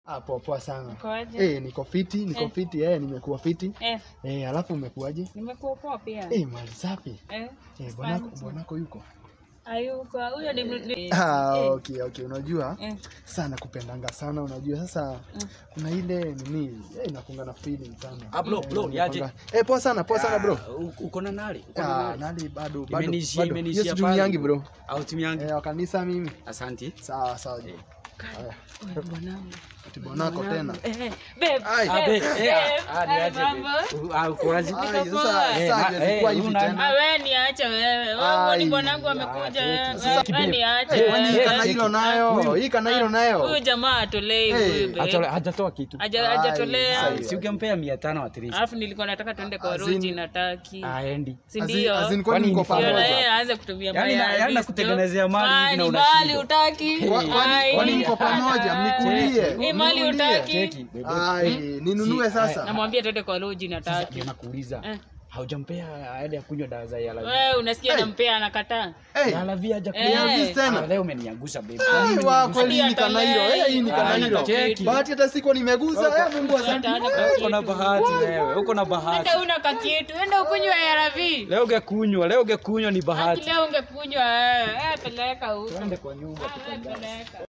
Ah, poa poa sana. Ukoaje? Eh, niko fiti, niko Eh. fiti, eh, nimekuwa fiti. Eh, Eh, alafu umekuaje? nimekuwa poa pia. Eh, mali safi. Eh, Eh, bwanako asante. bwanako yuko. Hayuko. Huyo ni ni- Ah, eh, okay, okay. Unajua eh, sasa nakupendanga sana, unajua sasa kuna ile nini, eh, nakunga na feeling sana. Ah, bro, Eh, bro, nimepanga- niaje? Eh, poa sana, poa sana bro. Ah, u- uko na nali uko na Ah, nali nali bado bado. Imenishia- bado. imenishia Hiyo pale. situmiangi bro. au timu yangu Eh, wa kanisa mimi. asante Sawa sawa. Haya. wewe bwanangu. Ati bwanako tena. Eh, eh, babe, Ai. Ah, babe, babe, eh, ah, ah, babe, niaje, mambo? babe. Uh, ah, uko wazi? Ai, Niko sasa poa. Eh, sasa na- hajazikuwa eh, hivi una- tena. Ah, wewe niache wewe. Ai. Wewe ni bwanangu amekuja. Ah, wewe- sasa Wewe kibibi. niache. Eh, kwani hii wewe. kana hilo nayo, hii kana hilo Huyu nayo. jamaa atolei Eh, huyu babe. Hajatoa- hajatoa kitu Haja- Ai, hajatolea. sasa si ungempea mia tano at least Alafu nilikuwa nataka tuende kwa As in- Roji na Taki. aendi Si Azin- ndio? azin kwani Kwani mko ni Ndio pamoja? na pamoja? yeye aanze kutumia Yaani na- mali yaani nakutengenezea mali hivi na ni unashindwa. mali utaki. Kwa- kwani- Ai. kwani mko pamoja? Mnikulie. Ni mali Mnikulie. utaki. cheki babe. Ai, ninunue Si- sasa. Namwambia tuende kwa Roji na Sasa Taki. ndio nakuuliza Eh. haujampea aende ya kunywa dawa za yala Wewe unasikia Hey. nampea anakataa. Eh, yala via haja Eh. kunywa Niambie tena. Ah, leo umeniangusha babe Ai, wa kweli Hadi ni kana hilo. Eh, hii ni kana atolei. hilo. Cheki. Bahati hata siko nimegusa. Eh, Mungu asante. Hata Eh, uko na kitu. bahati wewe uko na bahati Hata una kakietu, enda ukunywe ARV. leo ungekunywa leo ungekunywa ni Haki bahati leo ungekunywa eh, eh, peleka huko. tuende kwa nyumba Ah, wewe peleka.